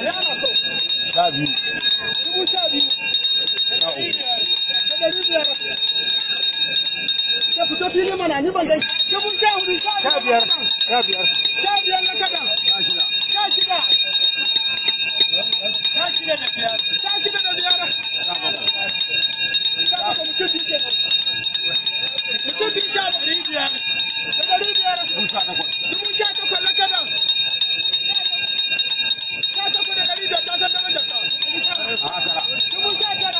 sha biyu dubu sha biyu da ɗari biyar ya fito fili mana ni ban dai dubu sha hudu sha biyar sha biyar sha biyar na kada sha shida sha shida sha shida da biyar sha shida da biyar sha bakwai sha bakwai mutum biyu kenan mutum biyu sha ɗari biyar da ɗari biyar dubu sha takwas dubu sha takwas na kada sha takwas da ɗari biyar ta san darajar ta a tara dubu sha tara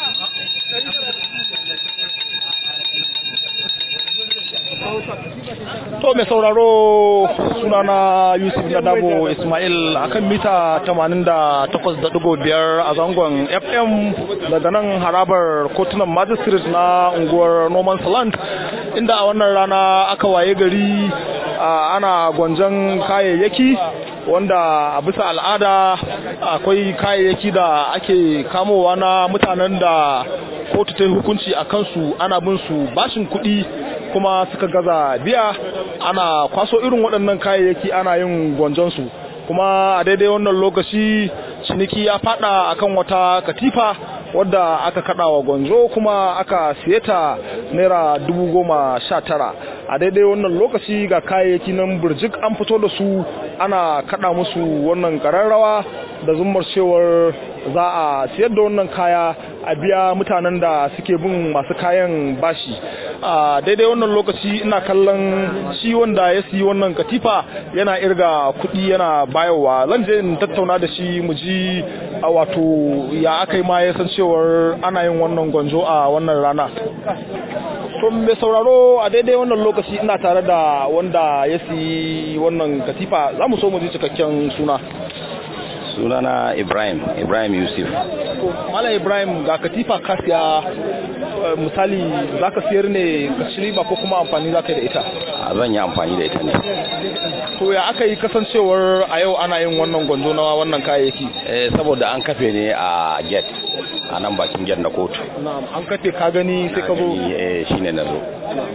To mai sauraro sunana Yusuf Nadabo Ismail akan mita 88.5 a zangon FM daga nan harabar kotunan magistrate na unguwar Norman Land inda a wannan rana aka waye gari a, ana gwanjan kayayyaki wanda a bisa al'ada akwai kayayyaki da ake kamowa na mutanen da kotu ta yi hukunci a kansu ana bin su bashin kuɗi kuma suka gaza biya ana kwaso irin waɗannan kayayyaki ana yin gwanjonsu kuma a daidai wannan lokaci ciniki ya fada akan wata katifa wadda aka kada wa gwanzo kuma aka siye ta naira dubu goma sha tara a daidai wannan lokaci ga kayayyaki nan burjik an fito da su ana kada musu wannan kararrawa da zummar cewar za a siyar da wannan kaya a biya mutanen da suke bin masu kayan bashi a daidai wannan lokaci ina kallon shi wanda ya siyi wannan katifa yana irga kuɗi yana bayarwa zan je in tattauna da shi mu ji a wato ya aka yi ma ya san cewar ana yin wannan gwanjo a wannan rana to mai sauraro a daidai wannan lokaci ina tare da wanda ya siyi wannan katifa za mu so mu ji cikakken suna sunana ibrahim ibrahim yusuf to malam ibrahim ga katifa ka siya eh, misali za ka siyar ne ka ci riba ko kuma amfani za ka yi da ita a zan yi amfani da ita ne to ya aka yi kasancewar a yau ana yin wannan gwanzo na wannan kayayyaki eh, saboda an kafe ne a gate a nan bakin gate na kotu na'am an kace ka gani sai ka zo eh, shine na zo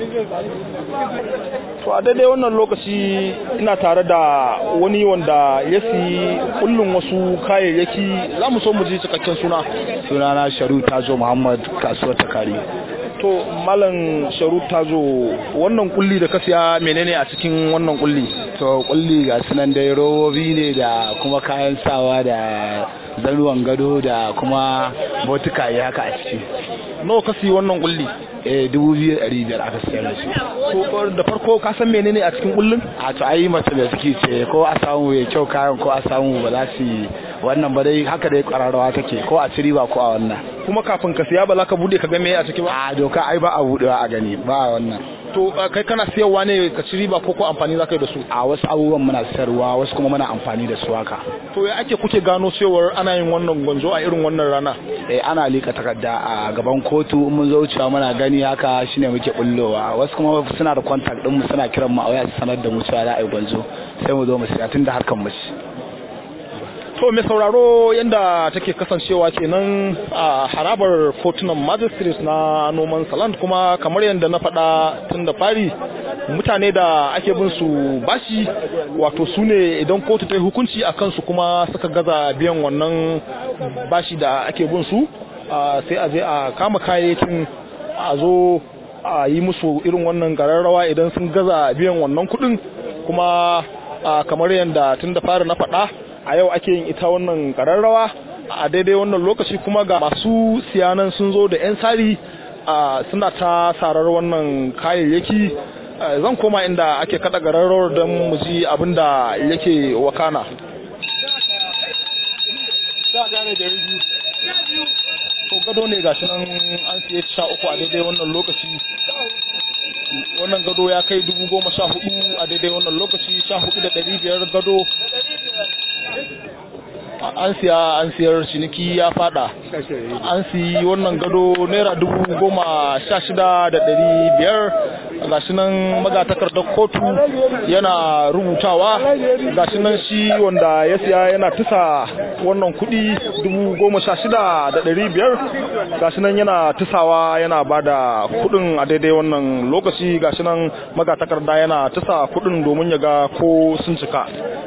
to a daidai wannan lokaci ina tare da wani wanda ya siyi kullun wasu kayayyaki za mu so mu ji cikakken suna sunana sharu tazo muhammad kasuwar takari to malam sharu tazo wannan kulli da ka siya menene a cikin wannan kulli to kulli ga sunan dai robobi ne da kuma kayan sawa da zanuwan gado da kuma botukaye haka a ciki nawa ka siyi wannan kulli eh dubu biyu da ɗari biyar aka sayar da shi to da farko ka san menene a cikin kullun a to ayi mace da suke ce ko a samu ya kyau kayan ko a samu ba za su yi wannan ba dai haka dai kwararrawa take ko a ci riba ko a wannan kuma kafin ka siya ba za ka bude ka ga me a ciki ba a doka ai ba a budewa a gani ba a wannan to uh, kai kana siyarwa ne ka ci riba ko ko amfani za ka yi da su a wasu abubuwan muna sayarwa wasu kuma muna amfani da su haka to ya ake kuke gano cewar ana yin wannan gwanjo a irin wannan rana eh ana lika takarda a gaban kotu in mun zo wucewa muna gani haka shine muke bullowa wasu kuma suna da contact din mu suna kiran mu a waya su sanar da mu cewa za a yi gwanzo sai mu zo mu siya tun da harkan mu ci to mai sauraro yadda take kasancewa kenan a harabar kotunan magistrates na noman saland kuma kamar yadda na faɗa tun da fari mutane da ake bin su bashi wato su ne idan kotu ta yi hukunci a kansu kuma suka gaza biyan wannan bashi da ake bin su a, sai a je a kama kayayyakin a zo a yi musu irin wannan gararrawa idan sun gaza biyan wannan kuɗin kuma a, kamar yadda tun da fari na faɗa a yau ake yin ita wannan kararrawa a daidai wannan lokaci kuma ga masu siyanan sun zo da 'yan sari a suna ta sarar wannan kayayyaki zan koma inda ake kada gararrawar don mu ji abin da yake wakana to gado ne gashi nan an siye sha uku a daidai wannan lokaci wannan gado ya kai dubu goma sha hudu a daidai wannan lokaci sha hudu da dari biyar gado an siya an siyar ciniki ya fada an siyi wannan gado naira dubu goma sha shida da dari biyar gashi nan magatakardar kotu yana rubutawa gashi nan shi wanda ya siya yana tusa wannan kudi dubu goma sha shida da dari biyar gashi nan yana tusawa yana ba da kudin a daidai wannan lokaci gashi nan magatakarda yana tusa kudin domin ya ga ko sun cika